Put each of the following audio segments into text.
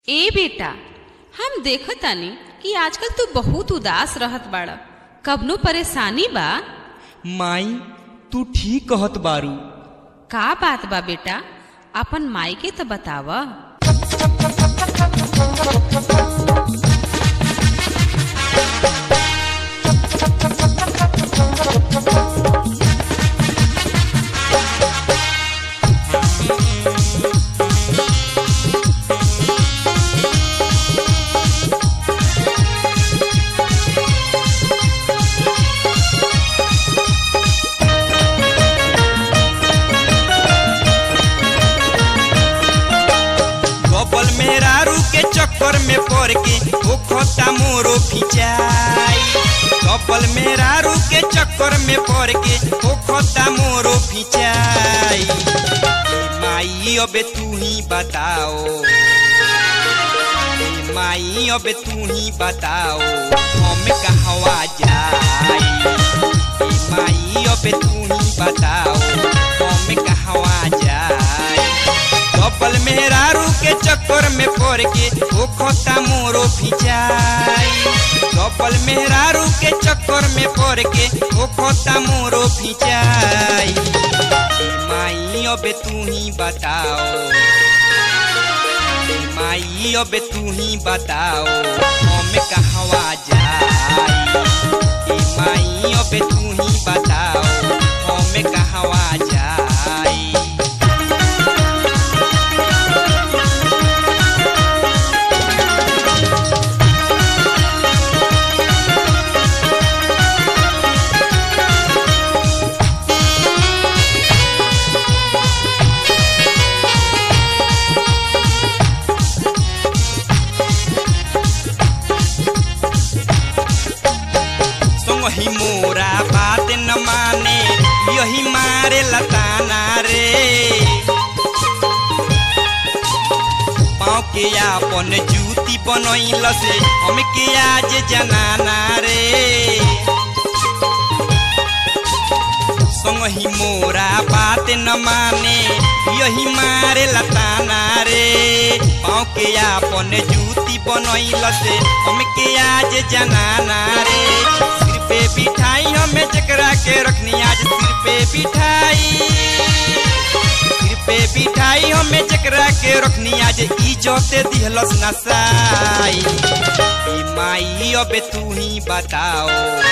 ए बेटा हम देखतानी कि आजकल तू बहुत उदास रहत बाड़ा कबनो परेशानी बा माई तू ठीक कहत बारू का बात बा बेटा अपन माई के तो बताव गबल मेहरारू के चक्कर में पड़ के ओ खोता मोरो फिचाई गबल मेहरारू के चक्कर में पड़ के ओ खोता मोरो फिचाई ए माई अबे तू ही बताओ ए माई अबे तू ही बताओ हम कहवा जाई ए माई अबे तू ही बताओ हम कहवा जाई कपल मेहरारू के चक्कर में पड़ के ओ खोता मोरो फिचाई कपल मेहरारू के चक्कर में पड़ के ओ खोता मोरो फिचाई ए माई अबे तू ही बताओ ए माई अबे तू ही बताओ हम कहवा जाई ए माई अबे तू ही बताओ हम कहवा जाई संगही मोरा बात न माने यही मारे लताना रे पाँव के आपन जूती बनैल से हमके आज जनाना रे संगही मोरा बात न माने यही मारे लताना रे पाँव के आपन जूती बनैल से हमके आज जनाना रे सिर पे बिठाई हमें जकरा के रखनी आज सिर पे बिठाई सिर पे बिठाई हमें जकरा के रखनी आज इज्जत दिहलस नसाई ई माई अबे तू ही बताओ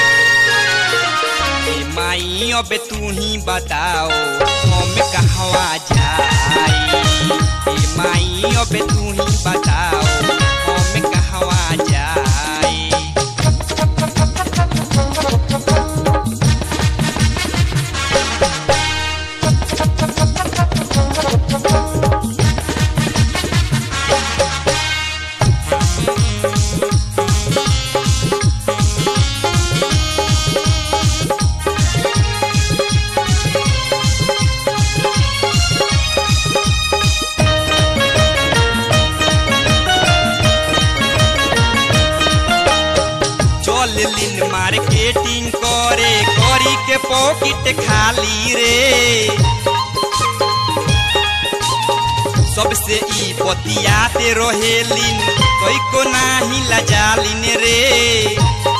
ए माई अबे तू ही बताओ हम कहवा जाई ए माई अबे तू ही बताओ हम कहवा जाई चल लिन मार्केटिंग करे करी के पॉकेट खाली रे सबसे ई बतियाते रहेलिन कोई को नाही लजालिन रे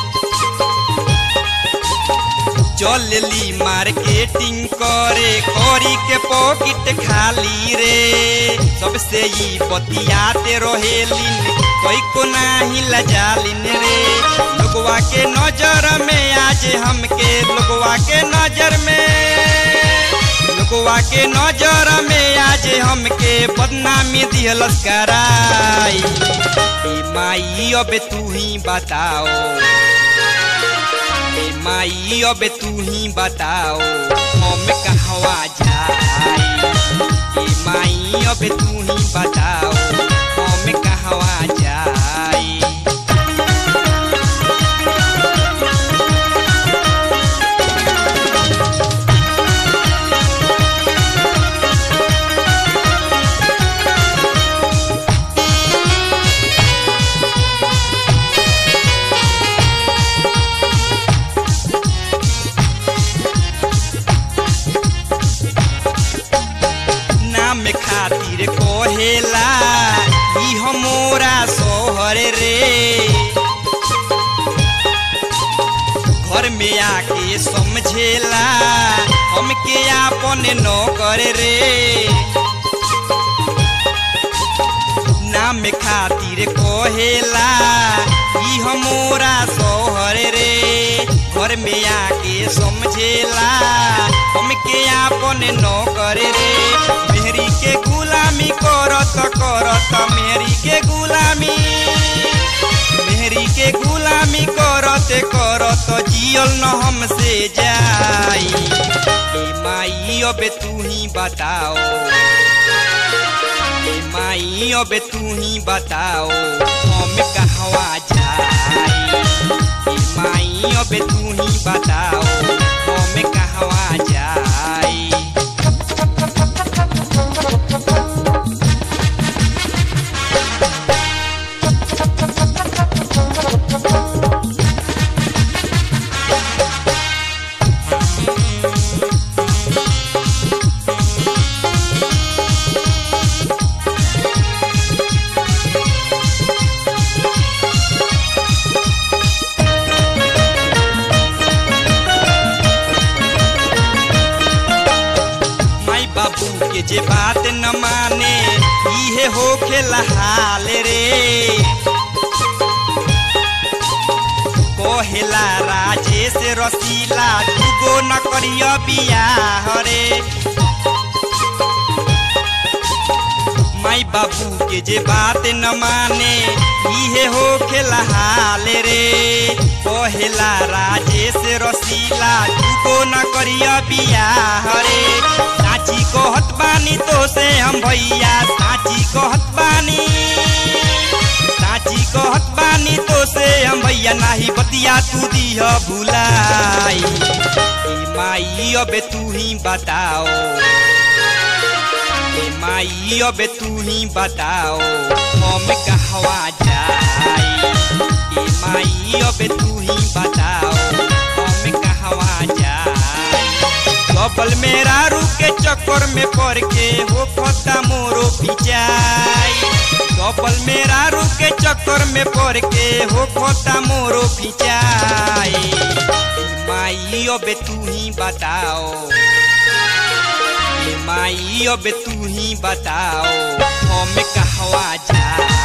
चल ली मार्केटिंग करे करी के पॉकेट खाली रे सबसे ई बतियाते रहेलिन कोई को नाही लजालिन रे लोगवा के नजर में आज हमके लोगवा के नजर में लोगवा के नजर में आज हमके बदनामी दिहलस कराई ए माई अबे तू ही बताओ ए माई अबे तू ही बताओ हम कहवा जाई ए माई अबे तू ही बताओ हम कहवा जाई नाम खातिर कोहेला मोरा सोहर रे घर में आके समझेला हमके आपन नौकर रे नाम खातिर कहेला ई हमोरा सोहर रे घर में आके समझेला हमके आपन नौकर रे मेहरी के गुलामी करत करत मेहरी के गुलामी मेहरी के गुलामी करत करत जियल न हमसे जाई ए माई अबे तू ही बताओ ए माई अबे तू ही बताओ हम कहवा जाई ए माई अबे तू ही बताओ हम कहवा जाई माई बाबू के जे बात न माने इहे होखे हाल रे कोहेला राजेश रसीला दुगो न करिय बियाह रे माई बाबू के जे बात न माने इहे होखे हाल रे कोहेला राजेश रसीला दुगो न करिय बियाह रे साची कहत बानी तो से हम भैया साची कहत बानी साची कहत बानी तो से हम भैया नाही बतिया तू दिह भुलाई ए माई अबे तू ही बताओ ए माई अबे तू ही बताओ हम कहवा जाई ए माई अबे तू ही बताओ हम कहवा जाई कपल मेरा रुके चक्कर में पड़ के हो फता मोरो पिचाई कपल मेरा रुके चक्कर में पड़ के हो फता मोरो पिचाई ए माई अबे तू ही बताओ ए माई अब तू ही बताओ हम कहवा जा